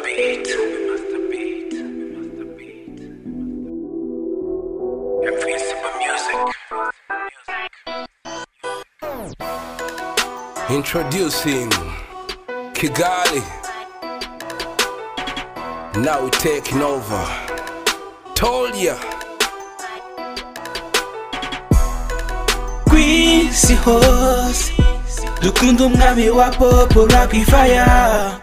beat. Invincible music. Introducing Kigali. Now we're taking over. Told ya. ku isi hose dukunda umwami wa popo rapu faya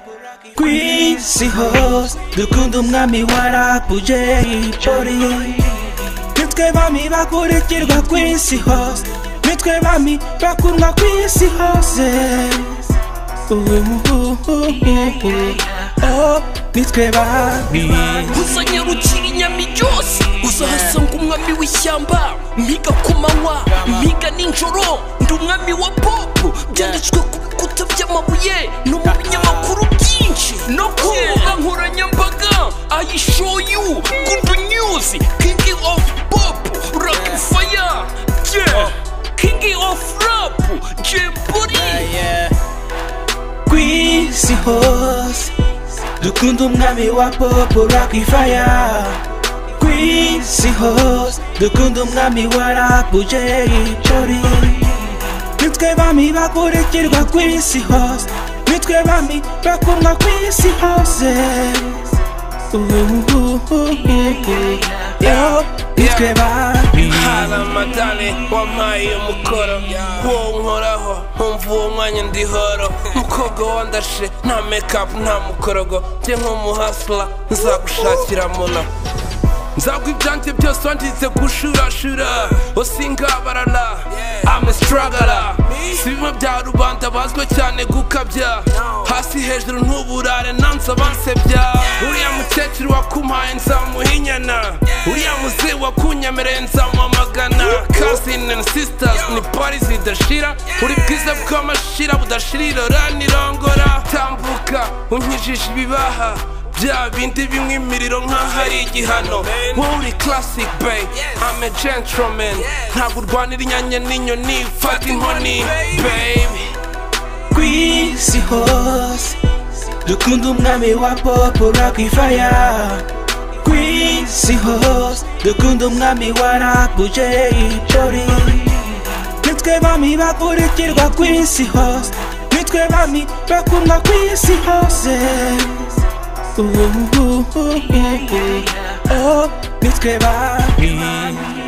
ku isi hose dukunda umwami wa rapu jeyi pori nitwe bami bakurikirwa ku isi hose nitwe bami bakundwa ku isi hose Uhuhuhuhu. Oh, nitwe bami uzanyarukira inyama iryoshye uzahasanga umwami w'ishyamba mpiga ku manywa mpiga nijoro ndi umwami wa popo byanditswe ku bikuta by'amabuye no mu binyamakuru byinshi no ku mbuga nkoranyambaga i show you good news king of pop rap fire yeah king of rap jemburi ku isi hose dukunda umwami wa popo rapu faya ku isi hose dukunda umwami wa rapu jeyi pori nitwe bami bakurikirwa ku isi hose nitwe bami bakundwa ku isi hose Uhuhuhuhu. Yo, nitwe bami hari amadani wampaye iyo mukoro wowe unkoraho nkumva uwo mwanya ndihoro mukobwa wandashe nta mekapu nta mukorogo njye nk'umuhasura nzagushakira mura nzagwa ibyanjye byose wangize gushurashura osingabarana amestragara si bimwe bya rubanda bazwi cyane gukabya hasi hejuru ntuburare nanze bansebya uriya mukecuru wakumpaye nzamuha inyana uriya muzehe wakunyemereye nzamwamagana cousin and sisters ni pari zidashira uri bwiza bw'amashira budashira irora nirongora tambuka unkijije ibibaha bya bindi bimwe imiriro nk'ahari igihano wowe uri classic bay I'm a gentleman ntabwo urwanira inyanya n'inyoni fata inkoni baby ku isi hose dukunda umwami wa popo rapu faya ku isi hose dukunda umwami wa rapu jeyi pori nitwe bami bakurikirwa ku isi hose nitwe bami bakundwa ku isi hose Uhuhuhuhu. Oh, nitwe bami